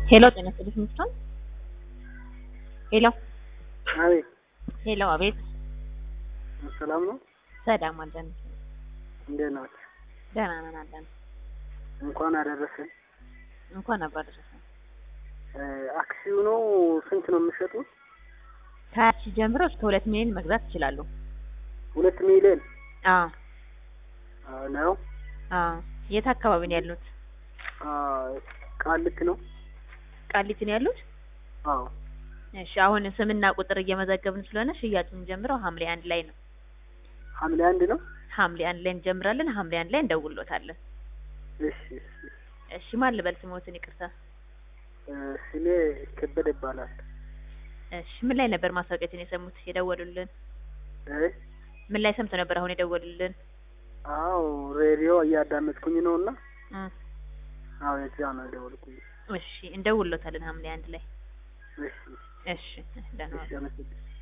ሄሎ ጤና ይስጥልኝ ሚስቶን ሄሎ አቤት ሄሎ አቤት ሰላም ነው። ሰላም አለን እንዴት ናችሁ? ደህና ነን አለን እንኳን አደረሰን። እንኳን አብሮ አደረሰን አክሲው ነው ስንት ነው የምትሸጡት? ከሀያ ሺህ ጀምሮ እስከ ሁለት ሚሊዮን መግዛት ይችላሉ ሁለት ሚሊዮን አዎ አዎ ነው። አዎ የት አካባቢ ነው ያሉት አዎ ቃልት ነው። ቃሊቲ ነው ያሉት አዎ እሺ አሁን ስምና ቁጥር እየመዘገብን ስለሆነ ሽያጩን ጀምረው ሐምሌ አንድ ላይ ነው ሐምሌ አንድ ነው። ሐምሌ አንድ ላይ እንጀምራለን ሐምሌ አንድ ላይ እንደውሎታለን እሺ እሺ። እሺ ማን ልበል ስሞትን ይቅርታ እ ስሜ ከበደ ይባላል። እሺ ምን ላይ ነበር ማስታወቂያችን የሰሙት የደወሉልን እ ምን ላይ ሰምተው ነበር አሁን የደወሉልን አዎ ሬዲዮ እያዳመጥኩኝ ነው እና እ አዎ የዛ ነው የደወልኩኝ። እሺ እንደውሎታለን ሐምሌ አንድ ላይ እሺ እሺ ደህና ዋሉ። እሺ አመሰግናለሁ።